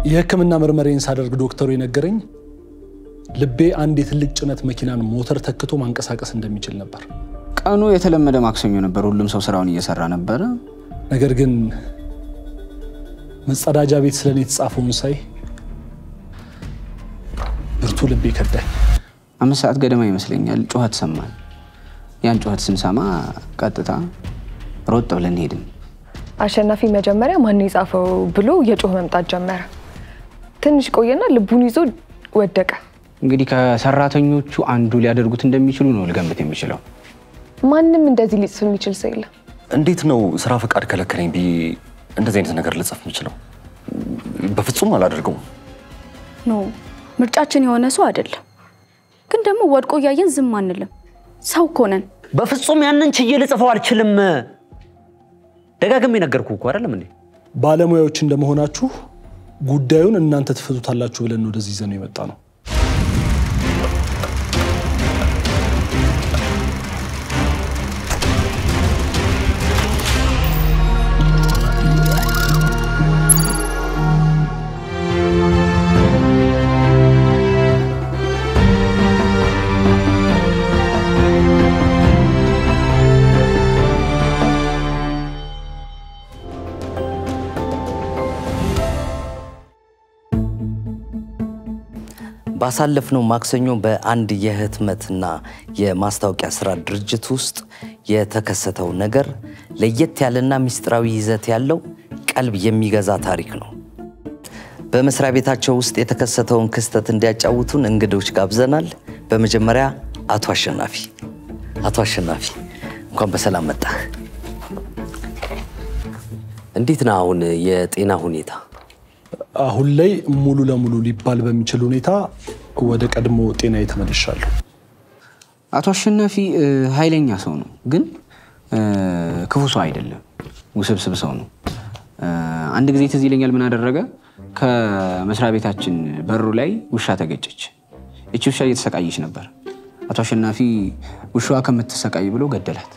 የሕክምና ምርመሬን ሳደርግ ዶክተሩ የነገረኝ ልቤ አንድ የትልቅ ጭነት መኪናን ሞተር ተክቶ ማንቀሳቀስ እንደሚችል ነበር። ቀኑ የተለመደ ማክሰኞ ነበር። ሁሉም ሰው ስራውን እየሰራ ነበረ። ነገር ግን መጸዳጃ ቤት ስለኔ የተጻፈውን ሳይ ብርቱ ልቤ ከዳኝ። አምስት ሰዓት ገደማ ይመስለኛል ጩኸት ሰማን። ያን ጩኸት ስንሰማ ቀጥታ ሮጥ ብለን ሄድን። አሸናፊ መጀመሪያ ማን የጻፈው ብሎ የጮህ መምጣት ጀመረ። ትንሽ ቆየና ልቡን ይዞ ወደቀ። እንግዲህ ከሰራተኞቹ አንዱ ሊያደርጉት እንደሚችሉ ነው ልገምት የሚችለው። ማንም እንደዚህ ሊጽፍ የሚችል ሰው የለም። እንዴት ነው ስራ ፈቃድ ከለከለኝ ብዬ እንደዚህ አይነት ነገር ልጽፍ የምችለው? በፍጹም አላደርገውም። ኖ ምርጫችን የሆነ ሰው አይደለም። ግን ደግሞ ወድቆ እያየን ዝም አንልም። ሰው እኮ ነን። በፍጹም ያንን ችዬ ልጽፈው አልችልም። ደጋግሜ ነገርኩ እኮ አይደለም እንዴ? ባለሙያዎች እንደመሆናችሁ ጉዳዩን እናንተ ትፈቱታላችሁ ብለን ወደዚህ ይዘነው የመጣ ነው። ባሳለፍነው ማክሰኞ በአንድ የህትመትና የማስታወቂያ ስራ ድርጅት ውስጥ የተከሰተው ነገር ለየት ያለና ምስጢራዊ ይዘት ያለው ቀልብ የሚገዛ ታሪክ ነው። በመስሪያ ቤታቸው ውስጥ የተከሰተውን ክስተት እንዲያጫውቱን እንግዶች ጋብዘናል። በመጀመሪያ አቶ አሸናፊ። አቶ አሸናፊ እንኳን በሰላም መጣህ። እንዴት ነው አሁን የጤና ሁኔታ? አሁን ላይ ሙሉ ለሙሉ ሊባል በሚችል ሁኔታ ወደ ቀድሞ ጤና ተመልሻለሁ። አቶ አሸናፊ እ, ኃይለኛ ሰው ነው፣ ግን እ, ክፉ ሰው አይደለም። ውስብስብ ሰው ነው። እ, አንድ ጊዜ ትዝ ይለኛል ምን አደረገ? ከመስሪያ ቤታችን በሩ ላይ ውሻ ተገጨች። እቺ ውሻ እየተሰቃየች ነበር። አቶ አሸናፊ ውሻዋ ከምትሰቃይ ብሎ ገደላት።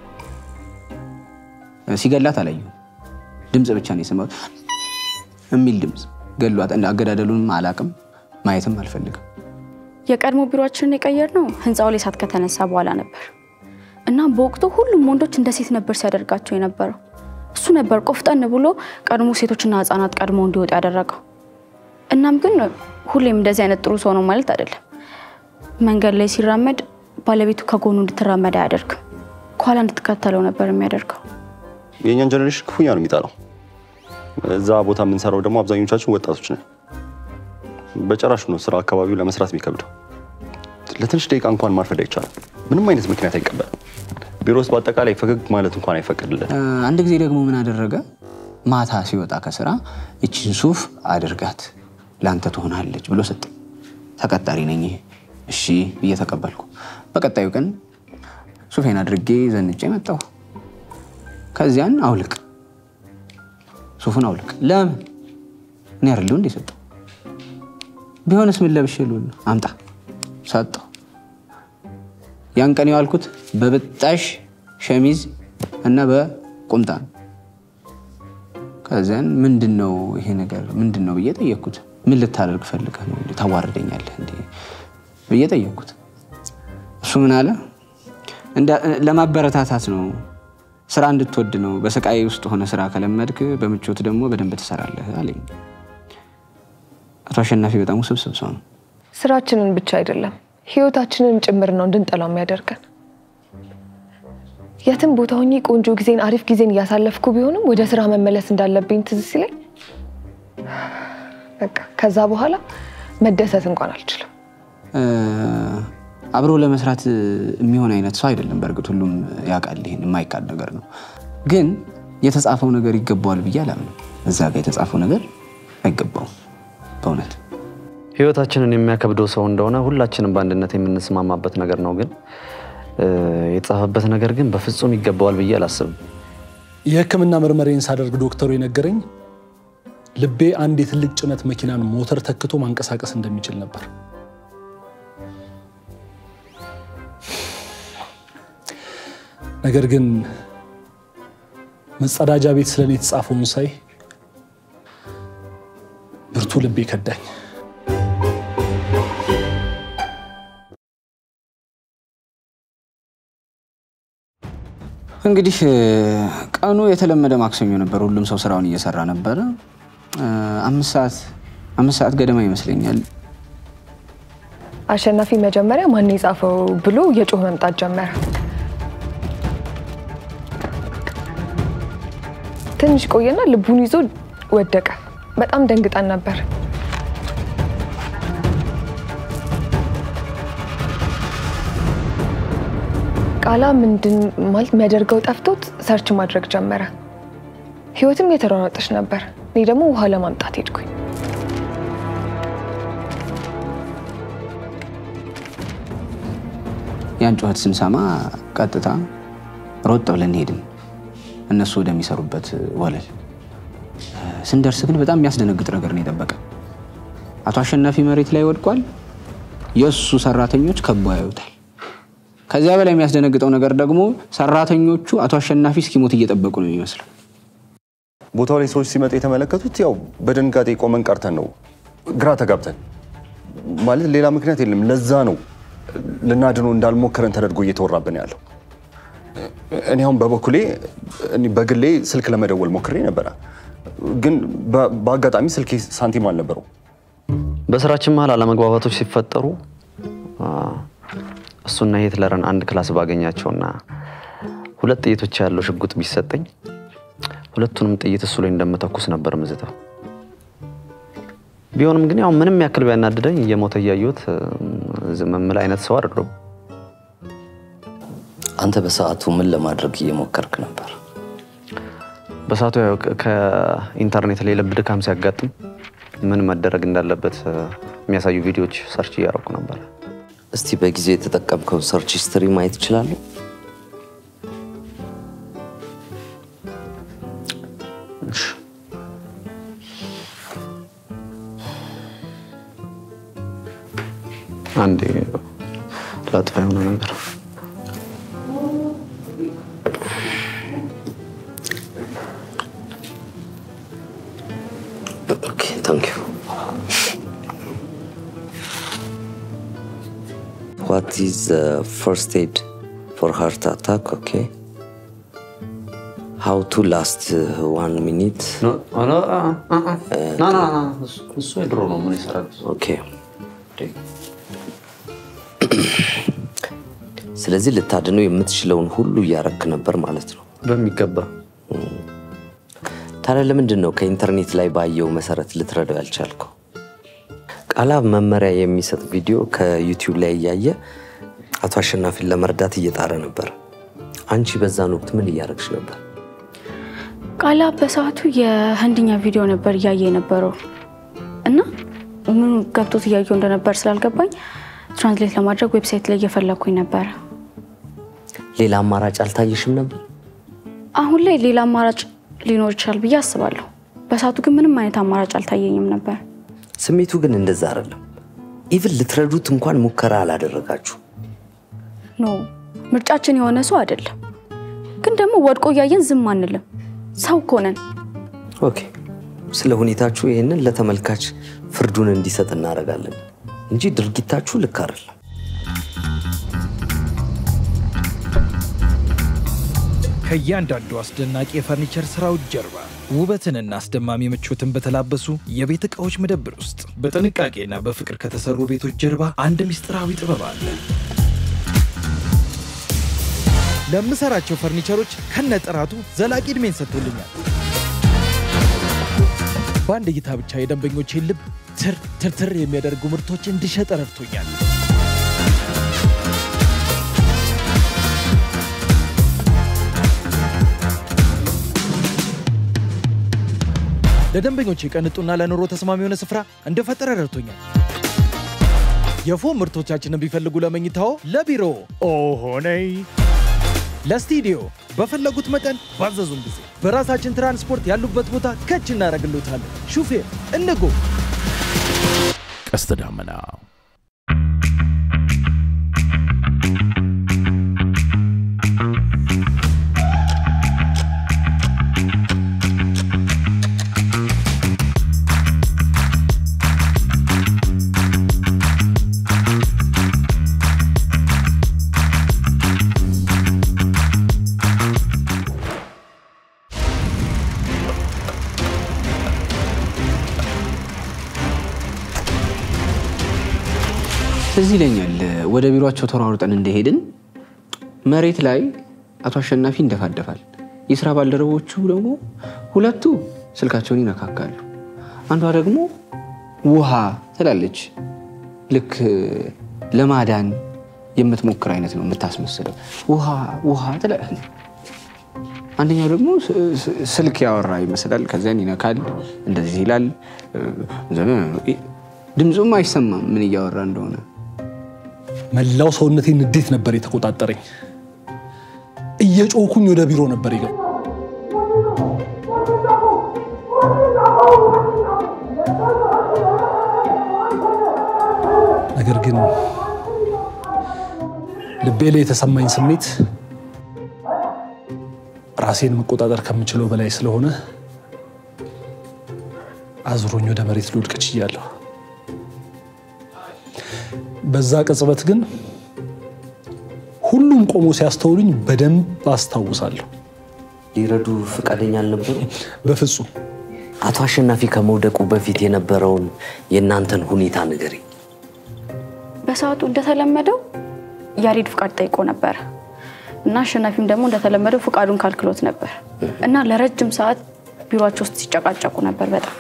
እ, ሲገላት አላየሁም። ድምፅ ብቻ ነው የሰማሁት የሚል ድምፅ ገሏት። እንደ አገዳደሉንም አላቅም ማየትም አልፈልግም። የቀድሞ ቢሮአችንን የቀየርነው ህንፃው ላይ እሳት ከተነሳ በኋላ ነበር እና በወቅቱ ሁሉም ወንዶች እንደ ሴት ነበር ሲያደርጋቸው የነበረው። እሱ ነበር ቆፍጠን ብሎ ቀድሞ ሴቶችና ህፃናት ቀድሞ እንዲወጡ ያደረገው። እናም ግን ሁሌም እንደዚህ አይነት ጥሩ ሰው ነው ማለት አይደለም። መንገድ ላይ ሲራመድ ባለቤቱ ከጎኑ እንድትራመድ አያደርግም። ከኋላ እንድትከተለው ነበር የሚያደርገው። የእኛን ጀኔሬሽን ክፉኛ ነው የሚጠላው። እዛ ቦታ የምንሰራው ደግሞ አብዛኞቻችን ወጣቶች ነን። በጭራሹ ነው ስራ አካባቢው ለመስራት የሚከብደው። ለትንሽ ደቂቃ እንኳን ማርፈድ አይቻልም። ምንም አይነት ምክንያት አይቀበልም። ቢሮ ውስጥ በአጠቃላይ ፈገግ ማለት እንኳን አይፈቀድልን። እ፣ አንድ ጊዜ ደግሞ ምን አደረገ? ማታ ሲወጣ ከስራ ይችን ሱፍ አድርጋት ለአንተ ትሆናለች ብሎ ሰጠ። ተቀጣሪ ነኝ እሺ ብዬ ተቀበልኩ። በቀጣዩ ቀን ሱፌን አድርጌ ዘንጬ መጣሁ። ከዚያን አውልቅ፣ ሱፉን አውልቅ። ለምን እኔ አይደለሁ እንዴ ሰጠው? ቢሆንስ ምን ለብሼ ልውል ነው? አምጣ ሰጠው። ያን ቀን የዋልኩት በብጣሽ ሸሚዝ እና በቁምጣ ነው። ከዚያን ምንድን ነው ይሄ ነገር ምንድን ነው ብዬ ጠየቅኩት። ምን ልታደርግ ፈልገህ ነው? እንዴ ታዋርደኛለህ እንዴ ብዬ ጠየቅኩት። እሱ ምን አለ? እንዳ- ለማበረታታት ነው፣ ስራ እንድትወድ ነው። በስቃይ ውስጥ ሆነ ስራ ከለመድክ በምቾት ደግሞ በደንብ ትሰራለህ አለኝ። አቶ አሸናፊ በጣም ውስብስብ ሰው ነው። ስራችንን ብቻ አይደለም ህይወታችንን ጭምር ነው እንድንጠላው የሚያደርገን። የትም ቦታ ሆኜ ቆንጆ ጊዜን አሪፍ ጊዜን እያሳለፍኩ ቢሆንም ወደ ስራ መመለስ እንዳለብኝ ትዝ ሲለኝ በቃ ከዛ በኋላ መደሰት እንኳን አልችልም። እ፣ አብሮ ለመስራት የሚሆን አይነት ሰው አይደለም። በእርግጥ ሁሉም ያውቃል፣ ይሄን የማይካድ ነገር ነው። ግን የተጻፈው ነገር ይገባዋል ብዬ አላምንም። እዛ ጋር የተጻፈው ነገር አይገባውም በእውነት ህይወታችንን የሚያከብደው ሰው እንደሆነ ሁላችንም በአንድነት የምንስማማበት ነገር ነው። ግን እ፣ የተጻፈበት ነገር ግን በፍጹም ይገባዋል ብዬ አላስብም። የሕክምና ምርመሬን ሳደርግ ዶክተሩ የነገረኝ ልቤ አንድ የትልቅ ጭነት መኪናን ሞተር ተክቶ ማንቀሳቀስ እንደሚችል ነበር። ነገር ግን መጸዳጃ ቤት ስለኔ የተጻፈውን ሳይ ብርቱ ልቤ ከዳኝ። እንግዲህ ቀኑ የተለመደ ማክሰኞ ነበር። ሁሉም ሰው ስራውን እየሰራ ነበረ። አምስት ሰዓት አምስት ሰዓት ገደማ ይመስለኛል አሸናፊ መጀመሪያ ማን የጻፈው ብሎ የጮህ መምጣት ጀመረ። ትንሽ ቆየና ልቡን ይዞ ወደቀ። በጣም ደንግጠን ነበር። ቃላ ምንድን ማለት የሚያደርገው ጠፍቶት ሰርች ማድረግ ጀመረ። ህይወትም የተሯሯጠች ነበር። እኔ ደግሞ ውሃ ለማምጣት ሄድኩኝ። ያን ጩኸት ስንሰማ ቀጥታ ሮጥ ብለን ሄድን እነሱ ወደሚሰሩበት ወለል። ስንደርስ ግን በጣም የሚያስደነግጥ ነገር ነው የጠበቀ። አቶ አሸናፊ መሬት ላይ ወድቋል። የእሱ ሰራተኞች ከበው ያዩታል። ከዚያ በላይ የሚያስደነግጠው ነገር ደግሞ ሰራተኞቹ አቶ አሸናፊ እስኪሞት እየጠበቁ ነው የሚመስለው። ቦታው ላይ ሰዎች ሲመጡ የተመለከቱት ያው በድንጋጤ ቆመን ቀርተን ነው፣ ግራ ተጋብተን ማለት ሌላ ምክንያት የለም። ለዛ ነው ልናድነው እንዳልሞከረን ተደርጎ እየተወራብን ያለው። እኔ አሁን በበኩሌ እኔ በግሌ ስልክ ለመደወል ሞክሬ ነበረ፣ ግን በ- በአጋጣሚ ስልኬ ሳንቲም አልነበረው። በስራችን መሀል አለመግባባቶች ሲፈጠሩ አ፣ እሱና ሂትለርን አንድ ክላስ ባገኛቸውና ሁለት ጥይቶች ያለው ሽጉጥ ቢሰጠኝ ሁለቱንም ጥይት እሱ ላይ እንደምተኩስ ነበር ምዝተው። ቢሆንም ግን ያው ምንም ያክል ቢያናድደኝ እየሞተ እያየሁት ዝም የምል አይነት ሰው አይደለሁም። አንተ በሰዓቱ ምን ለማድረግ እየሞከርክ ነበር? በሰዓቱ ያው ከ- ከኢንተርኔት ላይ ልብ ድካም ሲያጋጥም ምን መደረግ እንዳለበት እ፣ የሚያሳዩ ቪዲዮዎች ሰርች እያደረኩ ነበር። እስቲ በጊዜው የተጠቀምከውን ሰርች ሂስትሪ ማየት ይችላለሁ? አንዴ ላጥፋ የሆነ ነገር ኦኬ ታንክ ዩ ዋት ኢዝ ፈርስት ኤድ ፎር ሃርት አታክ ኦኬ ሃው ቱ ላስት ዋን ሚኒት እሱ የድሮ ነው። ምን ይሰራል? ኦኬ ስለዚህ ልታድነው የምትችለውን ሁሉ እያረክ ነበር ማለት ነው በሚገባ ታዲያ ለምንድን ነው ከኢንተርኔት ላይ ባየው መሰረት ልትረዳው ያልቻልከው? ቃላብ መመሪያ የሚሰጥ ቪዲዮ ከዩቲዩብ ላይ እያየ አቶ አሸናፊን ለመርዳት እየጣረ ነበር። አንቺ በዛን ወቅት ምን እያደረግሽ ነበር? ቃላ በሰዓቱ የህንድኛ ቪዲዮ ነበር እያየ የነበረው እና ምኑ ገብቶት እያየው እንደነበር ስላልገባኝ ትራንስሌት ለማድረግ ዌብሳይት ላይ እየፈለግኩኝ ነበረ። ሌላ አማራጭ አልታየሽም ነበር? አሁን ላይ ሌላ አማራጭ ሊኖር ይችላል ብዬ አስባለሁ። በሰዓቱ ግን ምንም አይነት አማራጭ አልታየኝም ነበር። ስሜቱ ግን እንደዛ አይደለም። ኢቭን ልትረዱት እንኳን ሙከራ አላደረጋችሁ። ኖ ምርጫችን የሆነ ሰው አይደለም። ግን ደግሞ ወድቆ እያየን ዝም አንልም። ሰው እኮ ነን። ኦኬ፣ ስለ ሁኔታችሁ ይህንን ለተመልካች ፍርዱን እንዲሰጥ እናደርጋለን እንጂ ድርጊታችሁ ልክ አይደለም። ከእያንዳንዱ አስደናቂ የፈርኒቸር ስራዎች ጀርባ ውበትንና አስደማሚ ምቾትን በተላበሱ የቤት ዕቃዎች መደብር ውስጥ በጥንቃቄና በፍቅር ከተሰሩ ቤቶች ጀርባ አንድ ምስጢራዊ ጥበብ አለ። ለምሰራቸው ፈርኒቸሮች ከነጥራቱ ዘላቂ ዕድሜን ሰጥቶልኛል። በአንድ እይታ ብቻ የደንበኞቼን ልብ ትር ትርትር የሚያደርጉ ምርቶች እንድሸጥ ረድቶኛል። ለደንበኞች ቅንጡና ለኑሮ ተስማሚ የሆነ ስፍራ እንደፈጠረ ረድቶኛል። የፎም ምርቶቻችንን ቢፈልጉ ለመኝታዎ፣ ለቢሮ ኦሆነይ ለስቱዲዮ በፈለጉት መጠን ባዘዙን ጊዜ በራሳችን ትራንስፖርት ያሉበት ቦታ ከች እናደርግሎታለን። ሹፌር እንጎ ቀስተ ደመና ትዝ ይለኛል ወደ ቢሮቸው ተሯሩጠን እንደሄድን መሬት ላይ አቶ አሸናፊ ይንደፋደፋል። የስራ ባልደረቦቹ ደግሞ ሁለቱ ስልካቸውን ይነካካሉ። አንዷ ደግሞ ውሃ ትላለች። ልክ ለማዳን የምትሞክር አይነት ነው የምታስመስለው። ውሃ ውሃ ትላለች። አንደኛው ደግሞ ስ- ስ- ስልክ ያወራ ይመስላል። ከዚያን ይነካል፣ እንደዚህ ይላል። ድምፁም አይሰማም ምን እያወራ እንደሆነ። መላው ሰውነቴ ንዴት ነበር የተቆጣጠረኝ። እየጮኩኝ ወደ ቢሮ ነበር ይገ ነገር ግን ልቤ ላይ የተሰማኝ ስሜት ራሴን መቆጣጠር ከምችለው በላይ ስለሆነ አዙሮኝ ወደ መሬት ልወድቅ ችያለሁ። በዛ ቅጽበት ግን ሁሉም ቆሞ ሲያስተውሉኝ በደንብ አስታውሳለሁ። ሊረዱ ፈቃደኛ አልነበሩ? በፍጹም አቶ አሸናፊ ከመውደቁ በፊት የነበረውን የእናንተን ሁኔታ ንገሪ። በሰዓቱ እንደተለመደው ያሬድ ፍቃድ ጠይቆ ነበረ እና አሸናፊም ደግሞ እንደተለመደው ፍቃዱን ካልክሎት ነበር እና ለረጅም ሰዓት ቢሮቸው ውስጥ ሲጨቃጨቁ ነበር። በጣም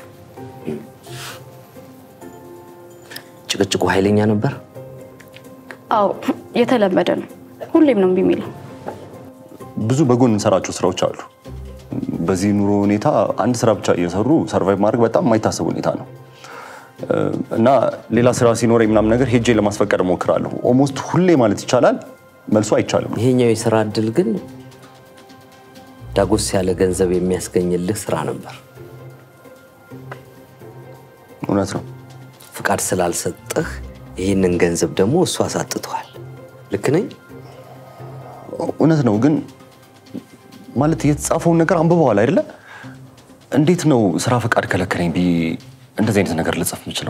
ጭቅጭቁ ኃይለኛ ነበር። አዎ፣ የተለመደ ነው። ሁሌም ነው እምቢ የሚለው። ብዙ በጎን እንሰራቸው ስራዎች አሉ። በዚህ ኑሮ ሁኔታ አንድ ስራ ብቻ እየሰሩ ሰርቫይቭ ማድረግ በጣም የማይታሰብ ሁኔታ ነው እና ሌላ ስራ ሲኖረኝ ምናምን ነገር ሄጄ ለማስፈቀድ እሞክራለሁ። ኦልሞስት ሁሌ ማለት ይቻላል መልሶ አይቻልም። ይሄኛው የስራ እድል ግን ዳጎስ ያለ ገንዘብ የሚያስገኝልህ ስራ ነበር። እውነት ነው። ፍቃድ ስላልሰጠህ ይህንን ገንዘብ ደግሞ እሱ አሳጥቷል። ልክ ነኝ? እውነት ነው። ግን ማለት የተጻፈውን ነገር አንብበዋል አይደለ? እንዴት ነው ስራ ፈቃድ ከለከለኝ ብዬ እንደዚህ አይነት ነገር ልጽፍ የምችለው?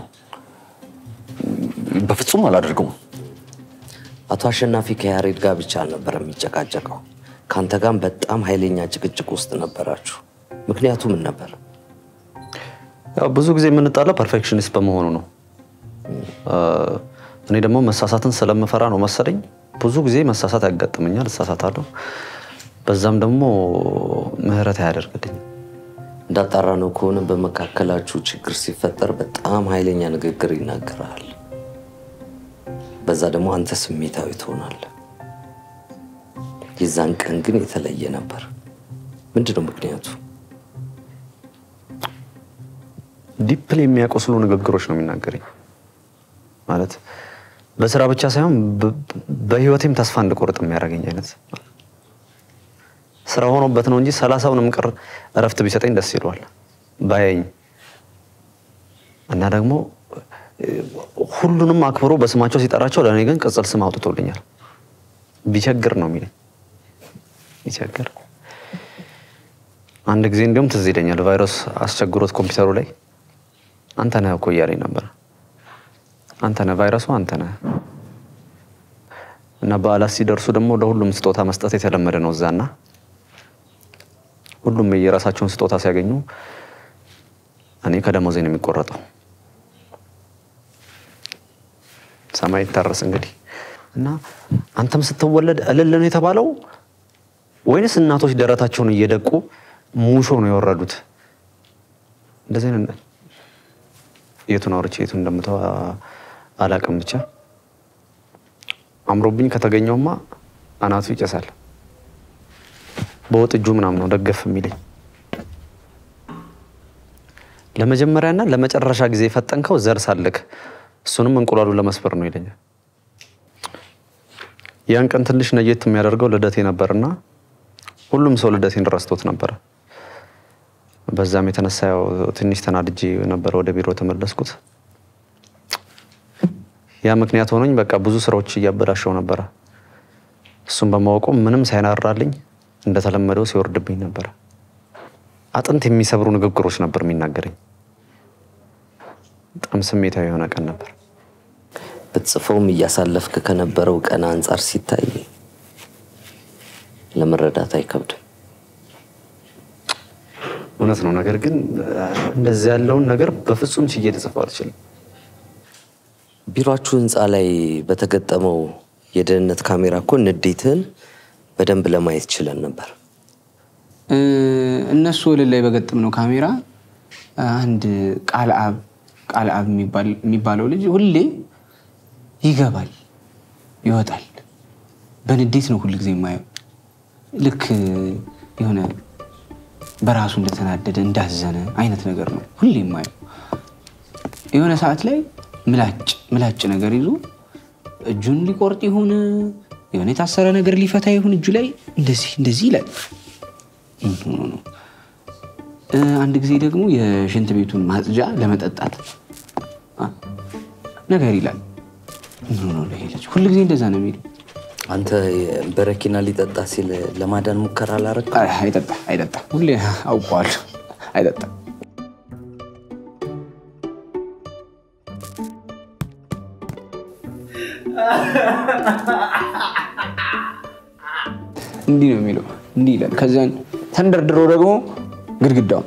በፍጹም አላደርገውም። አቶ አሸናፊ ከያሬድ ጋር ብቻ አልነበረ የሚጨቃጨቀው፣ ከአንተ ጋርም በጣም ኃይለኛ ጭቅጭቅ ውስጥ ነበራችሁ። ምክንያቱ ምን ነበር? ያው ብዙ ጊዜ የምንጣለው ፐርፌክሽኒስት በመሆኑ ነው። እኔ ደግሞ መሳሳትን ስለምፈራ ነው መሰለኝ ብዙ ጊዜ መሳሳት ያጋጥመኛል፣ እሳሳታለሁ። በዛም ደግሞ ምህረት አያደርግልኝም። እንዳጣራ ነው ከሆነ በመካከላችሁ ችግር ሲፈጠር በጣም ኃይለኛ ንግግር ይናገራል። በዛ ደግሞ አንተ ስሜታዊ ትሆናለህ። የዛን ቀን ግን የተለየ ነበር። ምንድን ነው ምክንያቱ? ዲፕል የሚያቆስሉ ንግግሮች ነው የሚናገረኝ። ማለት በስራ ብቻ ሳይሆን በ- በህይወቴም ተስፋ እንድቆርጥ የሚያደርገኝ አይነት ስራ ሆኖበት ነው እንጂ ሰላሳውንም ቅር እረፍት ቢሰጠኝ ደስ ይለዋል ባያኝ እና ደግሞ እ፣ ሁሉንም አክብሮ በስማቸው ሲጠራቸው ለእኔ ግን ቅጽል ስም አውጥቶልኛል። ቢቸግር ነው የሚለኝ ቢቸግር። አንድ ጊዜ እንዲሁም ትዝ ይለኛል ቫይረስ አስቸግሮት ኮምፒውተሩ ላይ አንተ ነህ እኮ እያለኝ ነበር። አንተ ነህ ቫይረሱ አንተ ነህ። እና በዓላት ሲደርሱ ደግሞ ለሁሉም ስጦታ መስጠት የተለመደ ነው እዛና ሁሉም የራሳቸውን ስጦታ ሲያገኙ እኔ ከደሞዜ ነው የሚቆረጠው። ሰማይ ይታረስ እንግዲህ እና አንተም ስትወለድ እልል ነው የተባለው ወይንስ እናቶች ደረታቸውን እየደቁ ሙሾ ነው የወረዱት? እንደዚህ አይነት የቱን አውርቼ የቱን እንደምተው አላቅም። ብቻ አምሮብኝ ከተገኘውማ አናቱ ይጨሳል። በወጥ እጁ ምናምን ነው ደገፍ የሚለኝ። ለመጀመሪያና ለመጨረሻ ጊዜ የፈጠንከው ዘር ሳልክ እሱንም እንቁላሉ ለመስበር ነው ይለኛል። ያን ቀን ትንሽ ነየት የሚያደርገው ልደቴ ነበርና ሁሉም ሰው ልደቴን ረስቶት ነበረ። በዛም የተነሳ ያው ትንሽ ተናድጄ ነበረ ወደ ቢሮ ተመለስኩት። ያ ምክንያት ሆኖኝ በቃ ብዙ ስራዎች እያበላሸው ነበረ። እሱም በማወቁ ምንም ሳይናራልኝ እንደተለመደው ሲወርድብኝ ነበረ። አጥንት የሚሰብሩ ንግግሮች ነበር የሚናገረኝ። በጣም ስሜታዊ የሆነ ቀን ነበር። ብትጽፈውም እያሳለፍክ ከነበረው ቀን አንጻር ሲታይ ለመረዳት አይከብድም። እውነት ነው። ነገር ግን እንደዚህ ያለውን ነገር በፍጹም ችዬ ልጽፈው አልችልም። ቢሮአችሁ ህንፃ ላይ በተገጠመው የደህንነት ካሜራ እኮ ንዴትህን በደንብ ለማየት ችለን ነበር። እ፣ እነሱ ወለል ላይ በገጠምነው ካሜራ አንድ ቃል አብ ቃል አብ የሚባል- የሚባለው ልጅ ሁሌ ይገባል ይወጣል። በንዴት ነው ሁል ጊዜ የማየው። ልክ የሆነ በራሱ እንደተናደደ እንዳዘነ አይነት ነገር ነው ሁሌ የማየው። የሆነ ሰዓት ላይ ምላጭ ምላጭ ነገር ይዞ እጁን ሊቆርጥ ይሁን የሆነ የታሰረ ነገር ሊፈታ ይሁን እጁ ላይ እንደዚህ እንደዚህ ይላል። ምን ሆኖ ነው? እ፣ አንድ ጊዜ ደግሞ የሽንት ቤቱን ማጽጃ ለመጠጣት አ፣ ነገር ይላል። ምን ሆኖ ነው ይሄ ልጅ? ሁል ጊዜ እንደዛ ነው የሚለው። አንተ በረኪና ሊጠጣ ሲል ለማዳን ሙከራ አላረግ? አይ፣ አይጠጣ አይጠጣ፣ ሁሌ አውቀዋለሁ። አይጠጣ እንዲህ ነው የሚለው፣ እንዲህ ይላል። ከዚያን ተንደርድሮ ደግሞ ግድግዳው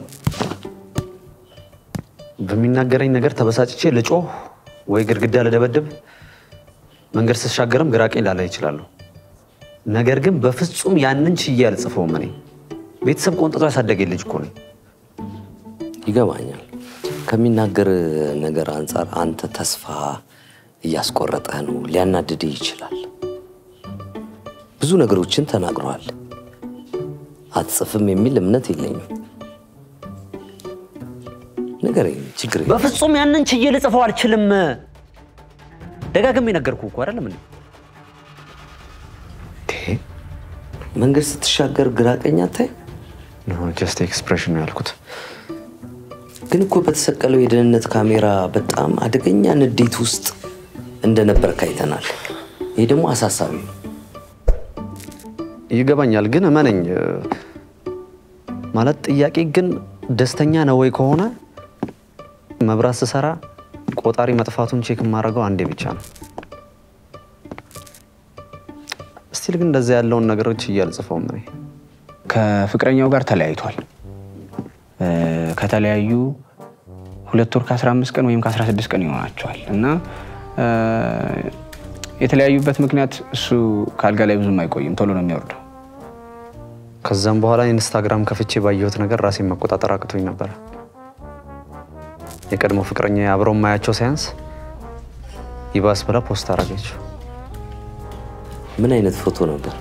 በሚናገረኝ ነገር ተበሳጭቼ ልጮህ ወይ ግድግዳ ልደበድብ፣ መንገድ ስሻገርም ግራ ቀኝ ላላይ ይችላለሁ። ነገር ግን በፍጹም ያንን ችዬ አልጽፈውም። እኔ ቤተሰብ ቆንጥጦ ያሳደገኝ ልጅ እኮ ነኝ። ይገባኛል። ከሚናገር ነገር አንጻር አንተ ተስፋ እያስቆረጠህ ነው፣ ሊያናድድህ ይችላል። ብዙ ነገሮችን ተናግረዋል። አትጽፍም የሚል እምነት የለኝም። ንገረኝ፣ ችግር የለም። በፍጹም ያንን ችዬ ልጽፈው አልችልም። ደጋግሜ ነገርኩህ እኮ አይደለም እንዴ? መንገድ ስትሻገር ግራ ቀኝ አታይ? ጀስት ኤክስፕሬሽን ነው ያልኩት። ግን እኮ በተሰቀለው የደህንነት ካሜራ በጣም አደገኛ ንዴት ውስጥ እንደነበር ካይተናል። ይህ ደግሞ አሳሳቢ ነው። ይገባኛል፣ ግን እመነኝ ማለት ጥያቄ ግን ደስተኛ ነው ወይ ከሆነ መብራት ስሰራ ቆጣሪ መጥፋቱን ቼክ የማደርገው አንዴ ብቻ ነው። ስቲል ግን እንደዛ ያለውን ነገሮች እያልጽፈውም እኔ ከፍቅረኛው ጋር ተለያይቷል። እ፣ ከተለያዩ ሁለት ወር ከ15 ቀን ወይም ከ16 ቀን ይሆናቸዋል እና እ፣ የተለያዩበት ምክንያት እሱ ከአልጋ ላይ ብዙም አይቆይም፣ ቶሎ ነው የሚወርደው። ከዛም በኋላ ኢንስታግራም ከፍቼ ባየሁት ነገር ራሴን መቆጣጠር አቅቶኝ ነበረ። የቀድሞ ፍቅረኛ አብረው ማያቸው ሳያንስ ይባስ ብላ ፖስት አረገችው። ምን አይነት ፎቶ ነበር?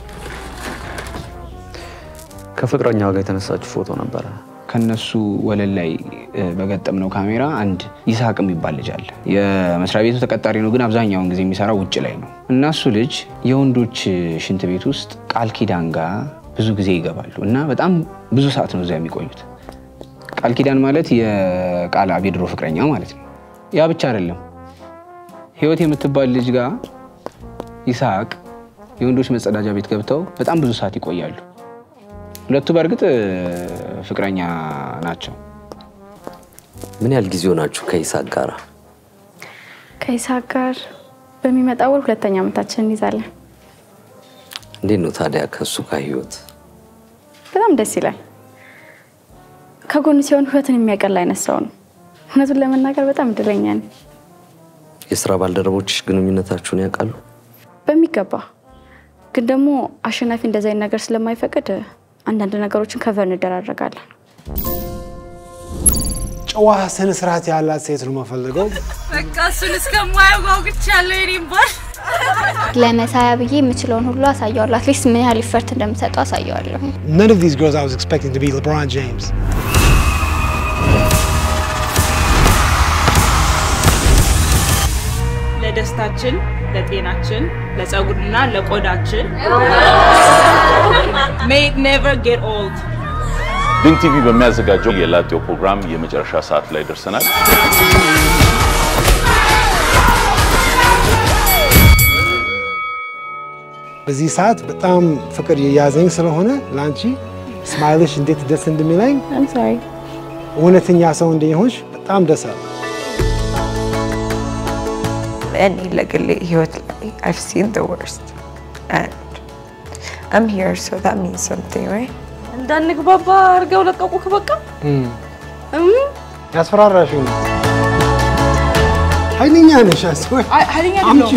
ከፍቅረኛው ጋር የተነሳችው ፎቶ ነበረ። ከነሱ ወለል ላይ እ፣ በገጠምነው ካሜራ አንድ ይስሐቅ የሚባል ልጅ አለ። የመስሪያ ቤቱ ተቀጣሪ ነው፣ ግን አብዛኛውን ጊዜ የሚሰራው ውጭ ላይ ነው እና እሱ ልጅ የወንዶች ሽንት ቤት ውስጥ ቃል ኪዳን ጋር ብዙ ጊዜ ይገባሉ እና በጣም ብዙ ሰዓት ነው እዚያ የሚቆዩት። ቃል ኪዳን ማለት የቃል አብ የድሮ ፍቅረኛ ማለት ነው። ያ ብቻ አይደለም። ህይወት የምትባል ልጅ ጋር ይስሐቅ የወንዶች መጸዳጃ ቤት ገብተው በጣም ብዙ ሰዓት ይቆያሉ። ሁለቱ በእርግጥ እ፣ ፍቅረኛ ናቸው። ምን ያህል ጊዜ ሆናችሁ ከይስሐቅ ጋር? ከይስሐቅ ጋር በሚመጣ ወር ሁለተኛ ዓመታችን እንይዛለን። እንዴት ነው ታዲያ ከእሱ ጋር ህይወት? በጣም ደስ ይላል። ከጎን ሲሆን ህይወትን የሚያቀል አይነት ሰው ነው። እውነቱን ለመናገር በጣም እድለኛ ነኝ። የስራ ባልደረቦችሽ ግንኙነታችሁን ያውቃሉ? በሚገባ ግን ደግሞ አሸናፊ እንደዚህ አይነት ነገር ስለማይፈቅድ አንዳንድ ነገሮችን ከቨር እንደራረጋለን። ጨዋ ስነ ስርዓት ያላት ሴት ነው የምፈልገው። በቃ እሱን እስከማየው ጓጉቻለሁ። የኔም ባል ለመሳያ ብዬ የምችለውን ሁሉ አሳየዋለሁ። አትሊስት ምን ያህል ኢፈርት እንደምሰጠው አሳየዋለሁ። None of these girls I was expecting to be LeBron James. ለደስታችን፣ ለጤናችን፣ ለፀጉርና ለቆዳችን may it never get old ድንቅ ቲቪ በሚያዘጋጀው የላጤው ፕሮግራም የመጨረሻ ሰዓት ላይ ደርሰናል። በዚህ ሰዓት በጣም ፍቅር የያዘኝ ስለሆነ ለአንቺ ስማይልሽ እንዴት ደስ እንደሚለኝ እውነተኛ ሰው እንደሆንሽ በጣም ደስ አለ። እኔ ለግሌ ህይወት ላይ I've seen the worst and I'm here so that means something right እንዳንግባባ አድርገው ለቀቁክ። በቃ ያስፈራራሽው ነው። ኃይለኛ ነሽ። አስወር ኃይለኛ አምጪ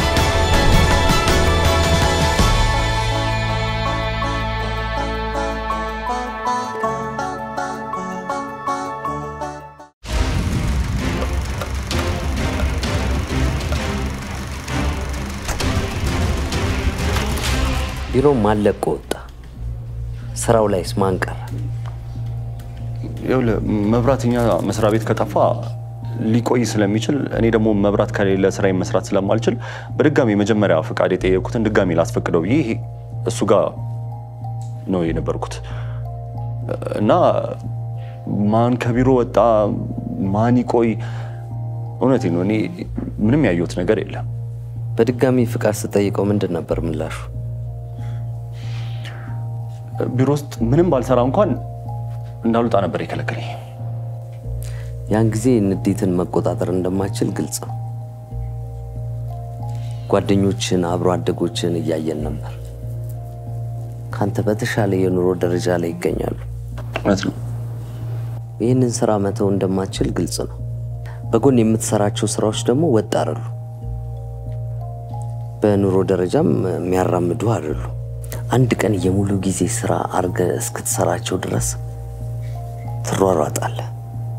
ቢሮ ማን ለቆ ወጣ? ስራው ላይስ ማን ቀረ? ይኸውልህ መብራትኛ መስሪያ ቤት ከጠፋ ሊቆይ ስለሚችል እኔ ደግሞ መብራት ከሌለ ስራዬን መስራት ስለማልችል በድጋሚ መጀመሪያ ፍቃድ የጠየኩትን ድጋሚ ላስፈቅደው ብዬ እሱ ጋር ነው የነበርኩት እና ማን ከቢሮ ወጣ ማን ይቆይ፣ እውነቴን ነው እኔ ምንም ያየሁት ነገር የለም። በድጋሚ ፍቃድ ስጠይቀው ምንድን ነበር ምላሹ? ቢሮ ውስጥ ምንም ባልሰራ እንኳን እንዳልወጣ ነበር የከለከለኝ። ያን ጊዜ ንዴትን መቆጣጠር እንደማችል ግልጽ ነው። ጓደኞችን፣ አብሮ አደጎችን እያየን ነበር። ካንተ በተሻለ የኑሮ ደረጃ ላይ ይገኛሉ። እውነት ነው። ይህንን ስራ መተው እንደማችል ግልጽ ነው። በጎን የምትሰራቸው ስራዎች ደግሞ ወጥ አይደሉ፣ በኑሮ ደረጃም የሚያራምዱ አይደሉ። አንድ ቀን የሙሉ ጊዜ ስራ አርገ እስክትሰራቸው ድረስ ትሯሯጣለህ።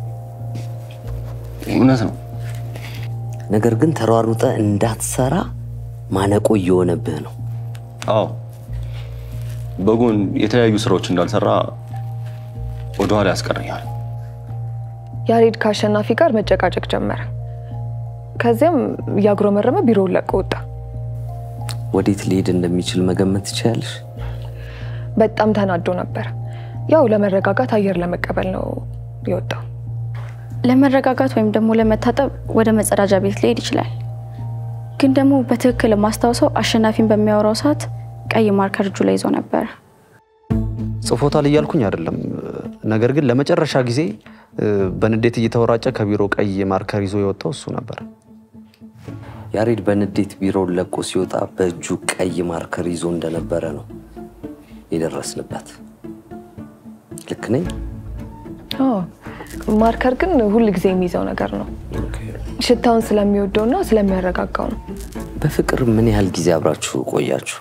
እውነት ነው። ነገር ግን ተሯሩጠ እንዳትሰራ ማነቆ እየሆነብህ ነው። አዎ በጎን የተለያዩ ስራዎች እንዳልሰራ ወደኋላ ያስቀረኛል። ያሬድ ከአሸናፊ ጋር መጨቃጨቅ ጀመረ። ከዚያም እያጉረመረመ ቢሮውን ለቆ ወጣ። ወዴት ሊሄድ እንደሚችል መገመት ትችያለሽ? በጣም ተናዶ ነበር። ያው ለመረጋጋት አየር ለመቀበል ነው የወጣው። ለመረጋጋት ወይም ደግሞ ለመታጠብ ወደ መጸዳጃ ቤት ሊሄድ ይችላል። ግን ደግሞ በትክክል የማስታውሰው አሸናፊን በሚያወራው ሰዓት ቀይ ማርከር እጁ ላይ ይዞ ነበር። ጽፎታል እያልኩኝ አይደለም። ነገር ግን ለመጨረሻ ጊዜ በንዴት እየተወራጨ ከቢሮ ቀይ ማርከር ይዞ የወጣው እሱ ነበር። ያሬድ በንዴት ቢሮውን ለቆ ሲወጣ በእጁ ቀይ ማርከር ይዞ እንደነበረ ነው የደረስንበት። ልክ ነኝ? አዎ፣ ማርከር ግን ሁል ጊዜ የሚይዘው ነገር ነው። ሽታውን ስለሚወደውና ስለሚያረጋጋው ነው። በፍቅር ምን ያህል ጊዜ አብራችሁ ቆያችሁ?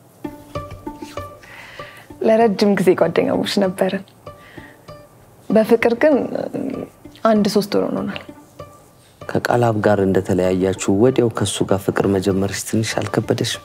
ለረጅም ጊዜ ጓደኛሞች ነበርን። በፍቅር ግን አንድ ሶስት ወር ሆኖናል። ከቃላብ ጋር እንደተለያያችሁ ወዲያው ከእሱ ጋር ፍቅር መጀመርሽ ትንሽ አልከበደሽም?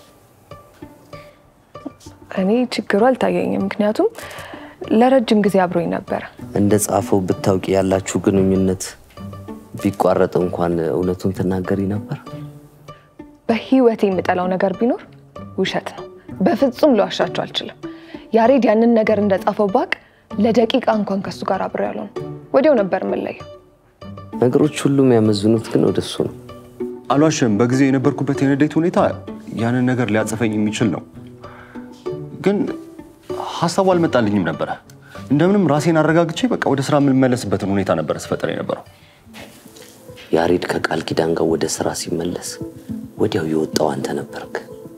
እኔ ችግሩ አልታየኝም፣ ምክንያቱም ለረጅም ጊዜ አብሮኝ ነበረ። እንደ ጻፈው ብታውቂ ያላችሁ ግንኙነት ቢቋረጥ እንኳን እውነቱን ትናገሪ ነበር? በህይወቴ የምጠላው ነገር ቢኖር ውሸት ነው። በፍጹም ልዋሻቸው አልችልም። ያሬድ ያንን ነገር እንደጻፈው ባቅ ለደቂቃ እንኳን ከሱ ጋር አብሬ ያልሆን ወዲያው ነበር የምንለየው። ነገሮች ሁሉ የሚያመዝኑት ግን ወደሱ ነው። አልዋሽም። በጊዜው የነበርኩበት የንዴት ሁኔታ ያንን ነገር ሊያጽፈኝ የሚችል ነው። ግን ሀሳቡ አልመጣልኝም ነበረ። እንደምንም ራሴን አረጋግቼ በቃ ወደ ስራ የምንመለስበትን ሁኔታ ነበረ ስፈጥር የነበረው። ያሬድ ከቃል ኪዳን ጋር ወደ ስራ ሲመለስ ወዲያው የወጣው አንተ ነበርክ።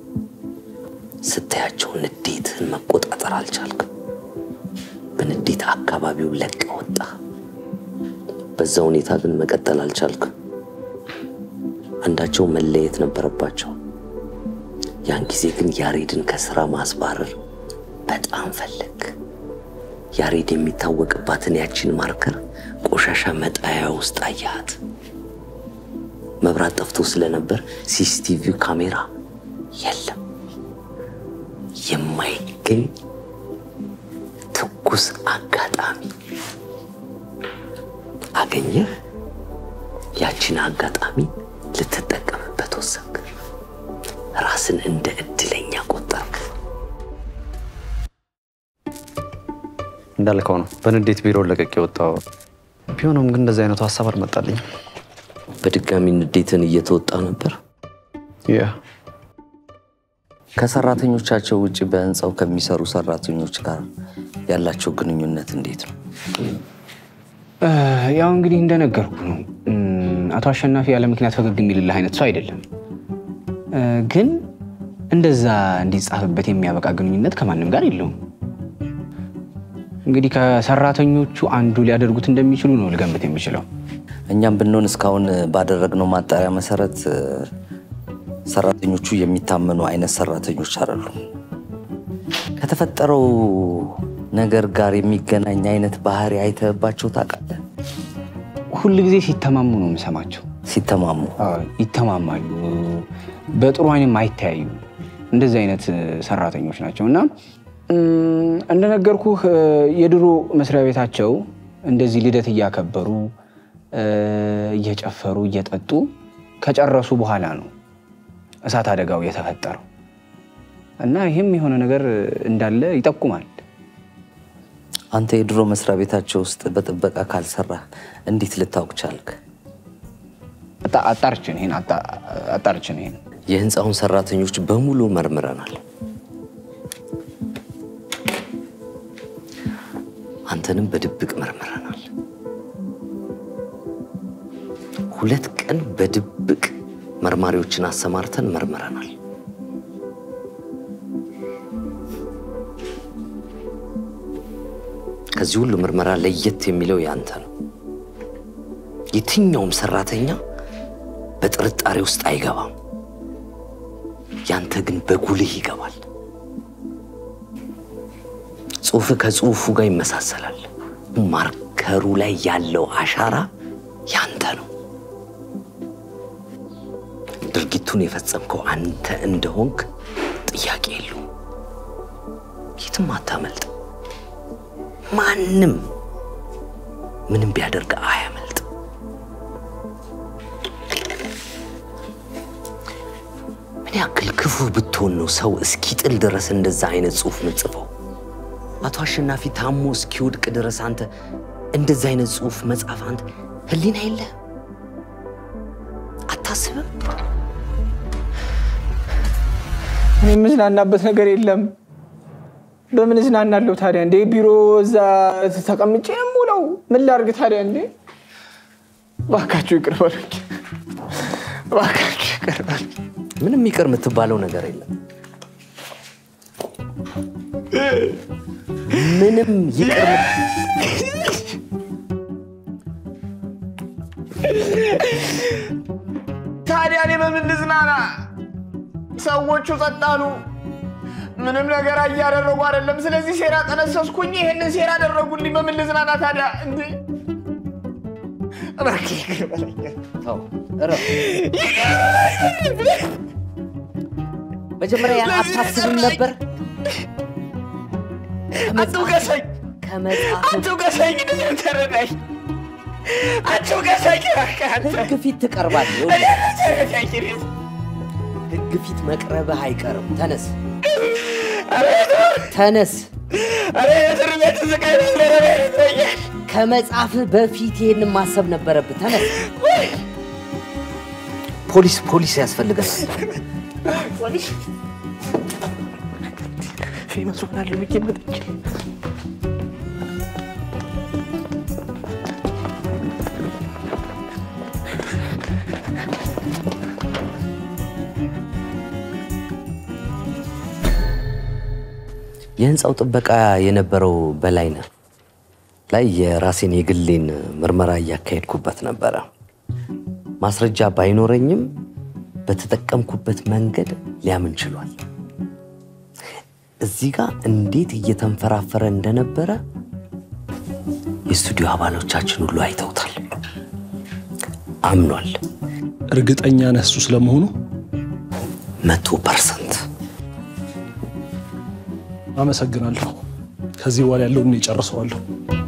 ስታያቸው ንዴትህን መቆጣጠር አልቻልክም። በንዴት አካባቢው ለቀ ወጣ። በዛ ሁኔታ ግን መቀጠል አልቻልክም። አንዳቸው መለየት ነበረባቸው። ያን ጊዜ ግን ያሬድን ከስራ ማስባረር በጣም ፈለግ። ያሬድ የሚታወቅባትን ያችን ማርከር ቆሻሻ መጣያ ውስጥ አያት። መብራት ጠፍቶ ስለነበር ሲሲቲቪ ካሜራ የለም። የማይገኝ ትኩስ አጋጣሚ አገኘህ። ያችን አጋጣሚ ልትጠቀምበት ወሰንክ። ራስን እንደ እድለኛ ቆጠርክ። እንዳልከው ነው በንዴት ቢሮ ለቀቅ የወጣው ቢሆንም ግን እንደዚህ አይነቱ ሀሳብ አልመጣልኝም። በድጋሚ ንዴትን እየተወጣ ነበር። ያ ከሰራተኞቻቸው ውጭ በህንፃው ከሚሰሩ ሰራተኞች ጋር ያላቸው ግንኙነት እንዴት ነው? ያው እንግዲህ እንደነገርኩ ነው። አቶ አሸናፊ ያለ ምክንያት ፈገግ የሚልልህ አይነት ሰው አይደለም። ግን እንደዛ እንዲጻፍበት የሚያበቃ ግንኙነት ከማንም ጋር የለውም። እንግዲህ ከሰራተኞቹ አንዱ ሊያደርጉት እንደሚችሉ ነው ልገምት የሚችለው። እኛም ብንሆን እስካሁን ባደረግነው ማጣሪያ መሰረት እ፣ ሰራተኞቹ የሚታመኑ አይነት ሰራተኞች አይደሉም። ከተፈጠረው ነገር ጋር የሚገናኝ አይነት ባህሪ አይተህባቸው ታውቃለህ? ሁል ጊዜ ሲተማሙ ነው የምሰማቸው። ሲተማሙ ይተማማሉ፣ በጥሩ አይንም አይተያዩ። እንደዚህ አይነት እ፣ ሰራተኞች ናቸው እና እም፣ እንደነገርኩህ እ፣ የድሮ መስሪያ ቤታቸው እንደዚህ ልደት እያከበሩ እ፣ እየጨፈሩ እየጠጡ ከጨረሱ በኋላ ነው እሳት አደጋው የተፈጠረው እና ይህም የሆነ ነገር እንዳለ ይጠቁማል። አንተ የድሮ መስሪያ ቤታቸው ውስጥ በጥበቃ ካልሰራህ እንዴት ልታውቅ ቻልክ? አጣ- አጣርቼ ነው ይሄን አጣ- አጣርቼ ነው ይሄን የህንፃውን ሰራተኞች በሙሉ መርምረናል። አንተንም በድብቅ መርምረናል። ሁለት ቀን በድብቅ መርማሪዎችን አሰማርተን መርምረናል። ከዚህ ሁሉ ምርመራ ለየት የሚለው ያንተ ነው። የትኛውም ሰራተኛ በጥርጣሬ ውስጥ አይገባም። ያንተ ግን በጉልህ ይገባል። ጽሁፍ ከጽሁፉ ጋር ይመሳሰላል። ማርከሩ ላይ ያለው አሻራ ያንተ ነው። ድርጊቱን የፈጸምከው አንተ እንደሆንክ ጥያቄ የለውም። የትም አታመልጥ። ማንም ምንም ቢያደርግ አያመልጥ። ምን ያክል ክፉ ብትሆን ነው ሰው እስኪጥል ድረስ እንደዛ አይነት ጽሁፍ ምጽፈው? አቶ አሸናፊ ታሞ እስኪወድቅ ድረስ አንተ እንደዛ አይነት ጽሁፍ መጻፍ አንተ ህሊና የለ አታስብም? እኔ የምዝናናበት ነገር የለም። በምን እዝናናለሁ ታዲያ? እንዴ ቢሮ እዛ ተቀምጬ ነው የምውለው። ምን ላድርግ ታዲያ? እንዴ እባካችሁ ይቅር በሉኝ፣ እባካችሁ ይቅር በሉኝ። ምንም ይቅር የምትባለው ነገር የለም። ምንም ይቅር ታዲያ እኔ በምን ልዝናና? ሰዎቹ ጸጥ አሉ። ምንም ነገር እያደረጉ አይደለም። ስለዚህ ሴራ ጠነሰስኩኝ። ይሄንን ሴራ አደረጉልኝ። በምን ልዝናና ታዲያ? እንዴ እባክህ ይቅር በለኝ። ተው፣ እረፍ። መጀመሪያ ያን አታስብም ነበር? አትውቀሰኝ፣ አትውቀሰኝ፣ እኔን ተረዳኝ። አትውቀሰኝ እባክህ አንተ። ህግ ፊት ትቀርባለህ። እኔን ተረዳኝ እኔን። ህግ ፊት መቅረብህ አይቀርም። ተነስ፣ ተነስ። ኧረ የእስር ቤት ስቃይ ነበረ ይታያል። ከመጻፍህ በፊት ይሄንን ማሰብ ነበረብህ። ተነስ። ፖሊስ ፖሊስ ያስፈልገናል። ፖሊስ ፌመስ ሆናለሁ ብዬ መጥቼ የህንፃው ጥበቃ የነበረው በላይነህ ላይ የራሴን የግሌን ምርመራ እያካሄድኩበት ነበረ። ማስረጃ ባይኖረኝም በተጠቀምኩበት መንገድ ሊያምን ችሏል። እዚህ ጋር እንዴት እየተንፈራፈረ እንደነበረ የስቱዲዮ አባሎቻችን ሁሉ አይተውታል። አምኗል። እርግጠኛ ነህ እሱ ስለመሆኑ? መቶ ፐርሰንት። አመሰግናለሁ። ከዚህ በኋላ ያለውን እኔ እጨርሰዋለሁ።